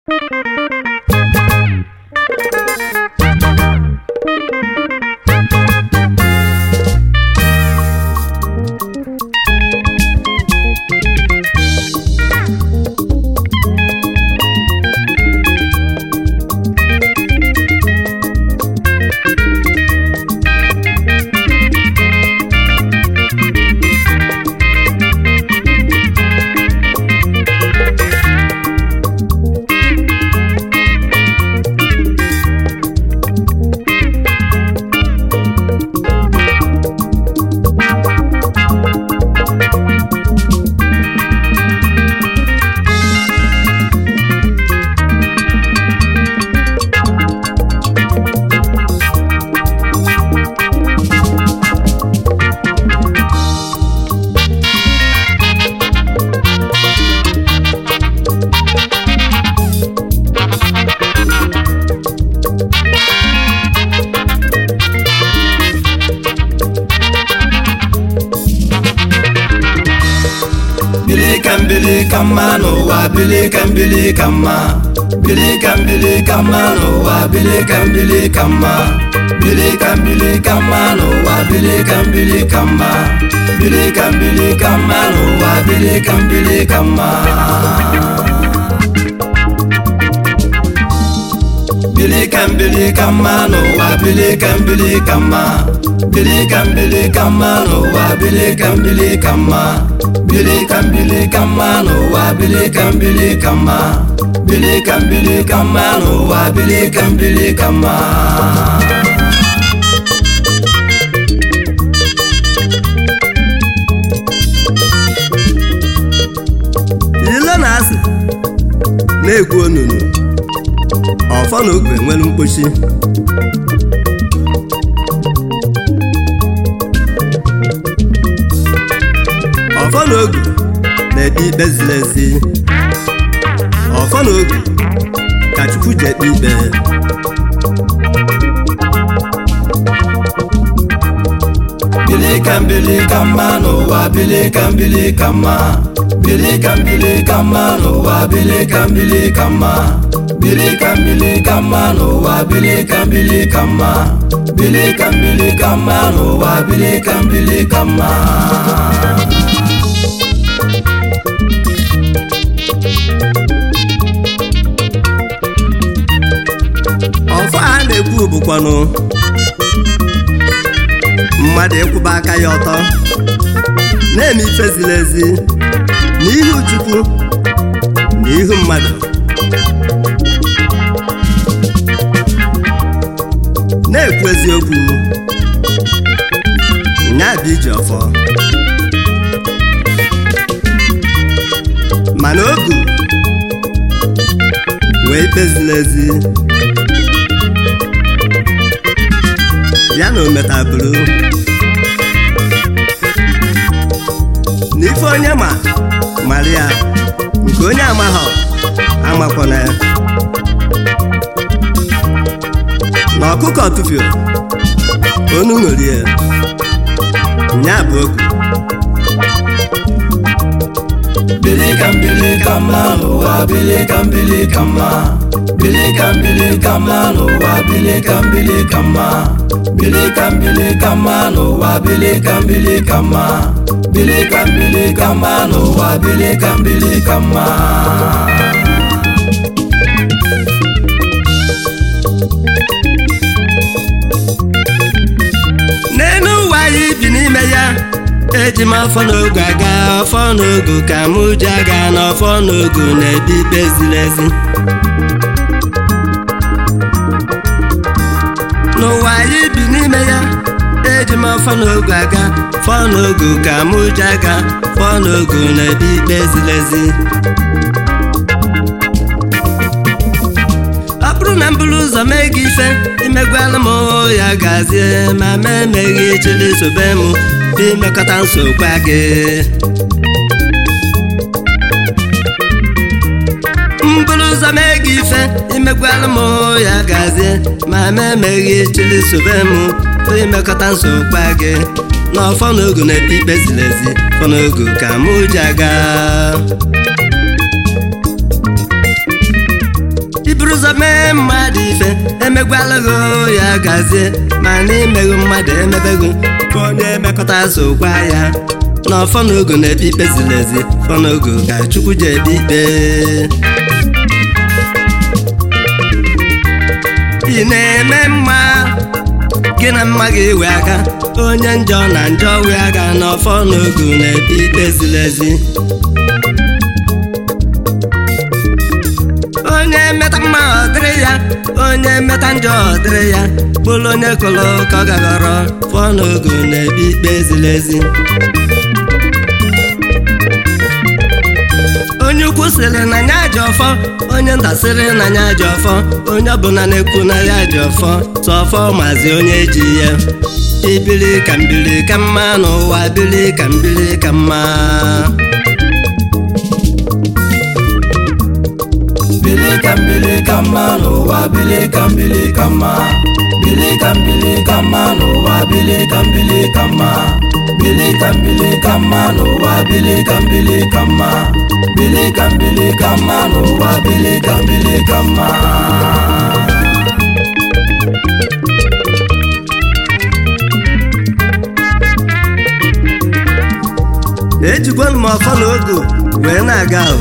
bili ka mbili ka mma n'ụwa bili ka mbili ka mma bili ka mbili ka mma n'ụwa bili ka mbili ka mma bili ka mbili ka mma n'ụwa bili ka mbili ka mma bili ka mbili ka mma n'ụwa bili ka mbili ka mma bili ka mbili ka mma n'ụwa bili ka mbili ka mma bili ka mbili ka mma n'ụwa bili ka mbili ka mma bili ka mbili ka mma n'ụwa bili ka mbili ka mma bili ka mbili ka mma n'ụwa bili ka mbili ka mma ile na-asị na-egwu onunu ọfọ na ogwe nwere mkpochi ọfọ na ogwe na-ekpe ikpe ziri ezi ọfọ na ogwe ka chukwu ji ekpe ikpe bili ka mbili ka mma n'ụwa bili ka mbili ka mma bili ka mbili ka mma n'ụwa bili ka mbili ka mma bili ka mbili ka mma n'ụwa bili ka mbili ka mma bili ka mbili ka mma n'ụwa bili ka mbili ka mma ọfọ a na-ekwu bụkwanụ mmadụ ịkwụba aka ya ọtọ na-eme ife ziri ezi n'ihu chukwu na ihu mmadụ na-ekwu eziokwu nya bụ iji ọfọ mana ogu wee ikpe ziri ezi ya na ometaburu n'ife onye ma mara ya nke onye amaghọ amakwana ya na ọkụkọ tụfio onu ṅụrie nya bụ ogu bili ka mbili ka mma n'ụwa bili ka mbili ka mma bili ka mbili ka mma n'ụwa bili ka mbili ka mma bili ka mbili ka mma n'ụwa bili ka mbili ka mma bili ka mbili ka mma n'ụwa bili ka mbili ka mma n'elu ụwa anyị bi n'ime ya eji m afọ n'ogu aga ọfọ n'ogu ka mụ ji aga na ọfọ n'ogu na-ebi ikpe ziri ezi n'ụwa anyị bi n'ime ya eji m afọ n'ogu aga fọ n'ogu ka mụ ji aga fọ n'ogu na-ebi ikpe ziri ezi ọ bụrụ na m buru ụzọ mee gị ife imegwala m ya gazie ma ma emeghị chili sobe m bụ imekọta nsogbu gị m buru ụzọ mee gị ife imegwala m ya gazie ma ma emeghị chili sobe m bụ imekọta nsogbu gị na ọfọ n'ogu na-ekpe ikpe ziri ezi fọ n'ogu ka mụ ji aga ụzọ mee mmadụ ife emegwalụghị ya gazie ma na imeghị mmadụ emebeghị ka onye emekọta sokwa ya na ọfọnogo na-ekpe ikpe ziri ezi fọnogo ka chukwu ji ekpe ikpe ị na-eme mma gị na mma ga-ewe aka onye njọ na njọ wee aka n'ọfọ n'ogu na-ekpe ikpe ziri ezi onye meta mma ọ dịrị ya onye meta njọ ọ dịrị ya bụrụ onye kụrụ ka ọ gaghọrọ fọ n'ogu na-ekpe ikpe ziri ezi onye ukwu sịrị na ya ji ọfọ onye nta sịrị na ya ji ọfọ onye ọbụla na-ekwu na ya ji ọfọ tụ ọfọ mazi onye ji ya ibili ka mbili ka mma n'ụwa bili ka mbili ka mma bili ka mbili ka mma n'ụwa bili ka mbili ka mma bili ka mbili ka mma n'ụwa bili ka mbili ka mma bili ka mbili ka mma n'ụwa bili ka mbili ka mma bili ka mbili ka mma n'ụwa bili ka mbili ka mma ejigwanu m ọfọ na ogo wee na-aga ahụ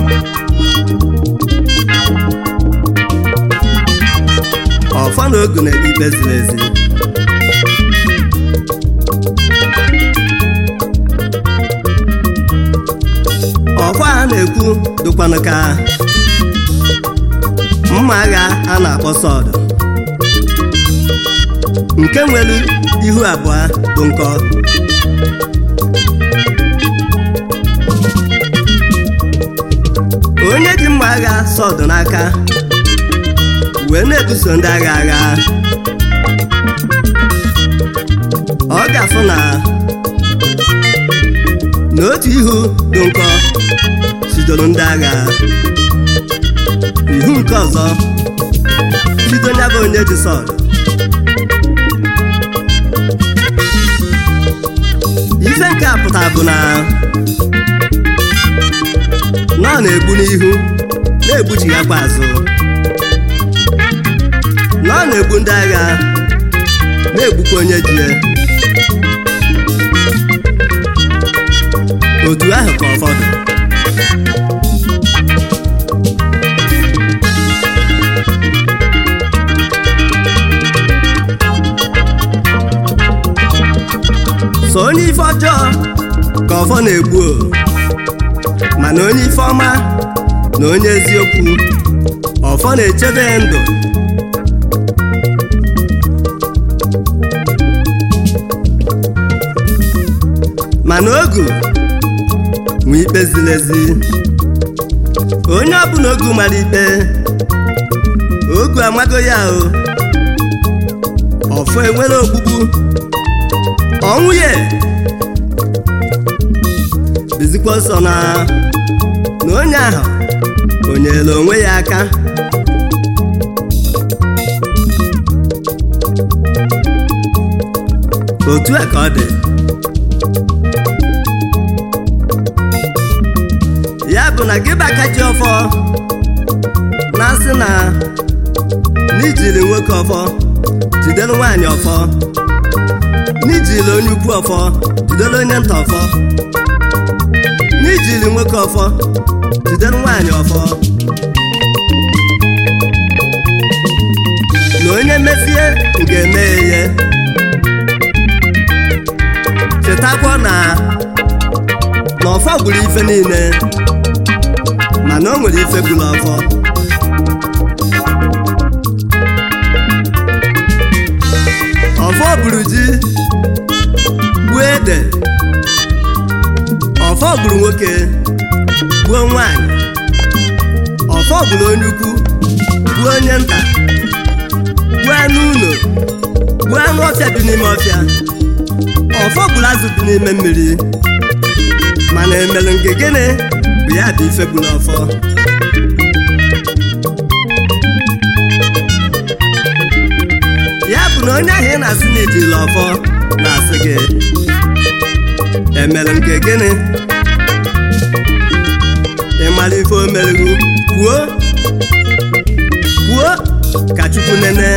ọfọ na ogo na-ekpe ikpe ziri ezi ọkwa a na-ekwu dịkwanụ ka mma agha a na-akpọ sọdụ nke nwere ihu abụọ bụ nkọ onye ji mma agha sọdụ n'aka wee na-ebuso ndị agha agha ọ ga-afụ na n'otu ihu dị nkọ sidoro ndị agha ihu nke ọzọ bido ya bụ onye ji sọdụ ife nke a pụtara bụ na na ọ na-egbu n'ihu na-egbuchighakwa azụ na ọ na-egbu ndị agha na-egbukwa onye ji ya otu ahụ ka ụfọdụ so onye ife ọjọọ ka ọfọ na-egbu o mana onye ife ọma na onye eziokwu ọfọ na-echebe ya ndụ mana ogu nwe ikpe ziri ezi onye ọbụla ogu mara ikpe ogu amago ya o ọfọ enwere ogbugbu ọnwụ ya bizikwa ọsọ na na onye ahụ o nyere onwe ya aka otu a ka ọ dị ya bụ na gị baka ji ọfọ na-asị na n'ijiri nwoke ọfọ jidere nwaanyị ọfọ n'ijiri onye ukwu ọfọ jidere onye nta ọfọ n'ijiri nwoke ọfọ jidere nwaanyị ọfọ na onye mezie ga-eme ya ihe chetakwa na na ọfọ gburu ife niile mana o nwere ife gburu ọfọ ọfọ gburu ji gbuo ede ọfọ gburu nwoke gbuo nwanyị ọfọ gburu onye ukwu gbuo onye nta gbuo anụ ụlọ gbuo anụ ọfịa bi n'ime ọfịa ọfọ gburu azụ bi n'ime mmiri mana emere nke gịnị bụ ya bụ ife gburu ọfọ ya bụ na onye ahụ ị na-asị na ejirila ọfọ na-asị gị emere nke gịnị ị mara ife o merighu kwuo ka chukwu nene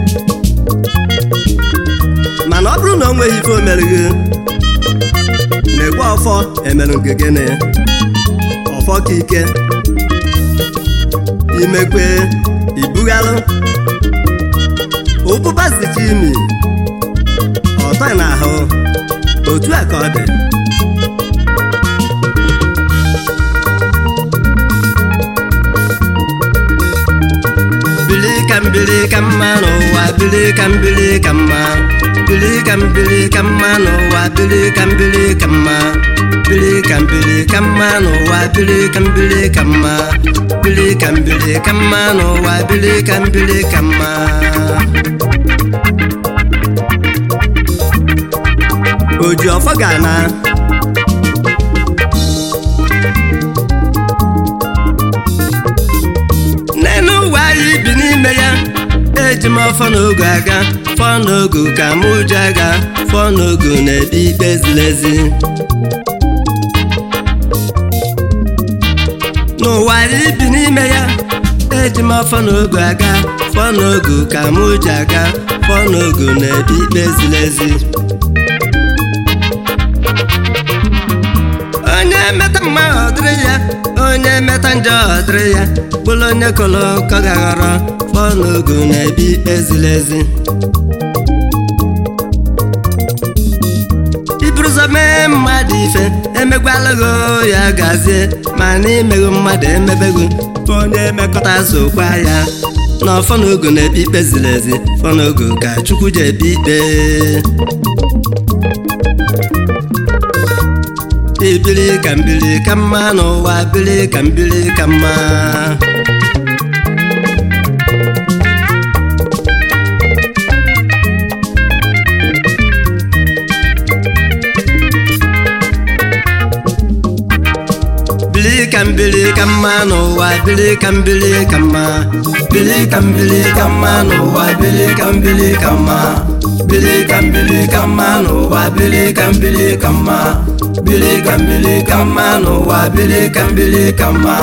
mana ọ bụrụ na o nweghị ife o merighi na-ekwe ọfọ emerụ nke gịnị ọfọ ka ike imekwe ibughalụ ụbụba zicha imi ọtọ na ahụ otu a ka ọ dị bili ka mbili ka mma n'ụwa bili ka mbili ka mma bili ka mbili ka mma n'ụwa bili ka mbili ka mma bili ka mbili ka mma n'ụwa bili ka mbili ka mma bili ka mbili ka mma n'ụwa bili ka mbili ka mma oji ọfọ ga-ana n'elu ụwa anyị bi n'ime ya eji m ọfọ n'ogo aga fọ n'ogo ka m ụjọ aga fọ n'ogo na-ebi ikpe ziri ezi n'ụwa anyị bi n'ime ya eji m ọfọ n'ogo aga fọ n'ogo ka m ụjọ aga fọ n'ogo na-ebi ikpe ziri ezi onye meta mma ọ dịrị ya onye meta njọ ọ dịrị ya bụrụ onye kọrọ ka gaghọrọ fọọ n'ogo na-ebi ikpe ziri ezi iburuzo mee mmadụ ife emegwalago ya gazie ma na imego mmadụ emebego onye emekọta sokwa ya na ọfọ n'ogo na-ebi ikpe ziri ezi fọ n'ogo ka chukwu ji ebi ikpe ibili ka mbili ka mma n'ụwa bili ka mbili ka mma bili ka mbili ka mma n'ụwa bili ka mbili ka mma bili ka mbili ka mma n'ụwa bili ka mbili ka mma bili ka mbili ka mma n'ụwa bili ka mbili ka mma bili ka mbili ka mma n'ụwa bili ka mbili ka mma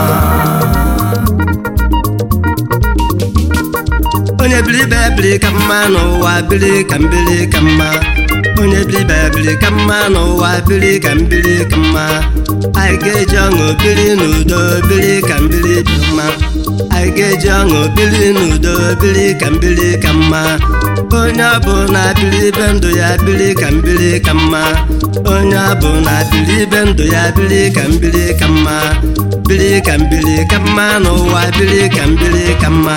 onye bilibe bili ka mma n'ụwa bili ka mbili ka mma onye bilibe bili ka mma n'ụwa bili ka mbili ka mma anyị ga-eji ọṅụ biri n'udo biri ka mbili dị mma anyị ga-eji ọṅụ biri n'udo biri ka mbili ka mma onye ọbụla biri ibe ndụ ya biri ka mbili ka mma onye ọbụla biri ibe ndụ ya biri ka mbili ka mma biri ka mbili ka mma n'ụwa biri ka mbili ka mma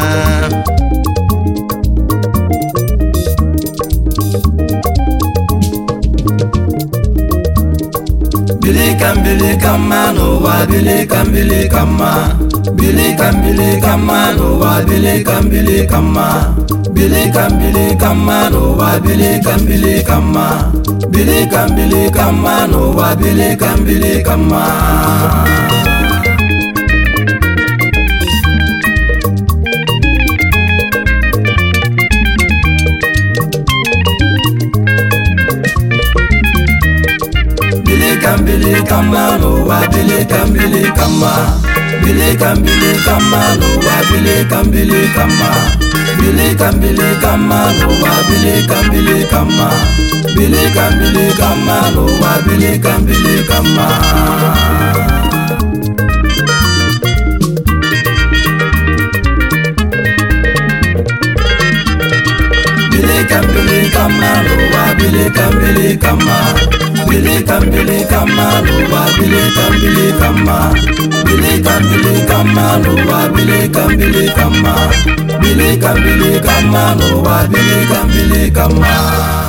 bili ka mbili ka mma n'ụwa bili ka mbili ka mma bili ka mbili ka mma n'ụwa bili ka mbili ka mma bili ka mbili ka mma n'ụwa bili ka mbili ka mma bili ka mbili ka mma n'ụwa bili ka mbili ka mma bili ka mbili ka mma n'ụwa bili ka mbili ka mma bili ka mbili ka mma n'ụwa bili ka mbili ka mma bili ka mbili ka mma n'ụwa bili ka mbili ka mma bili ka mbili ka mma n'ụwa bili ka mbili ka mma bili ka mbili ka mma n'ụwa bili ka mbili ka mma bili ka mbili ka mma n'ụwa bili ka mbili ka mma bili ka mbili ka mma n'ụwa bili ka mbili ka mma bili ka mbili ka mma n'ụwa bili ka mbili ka mma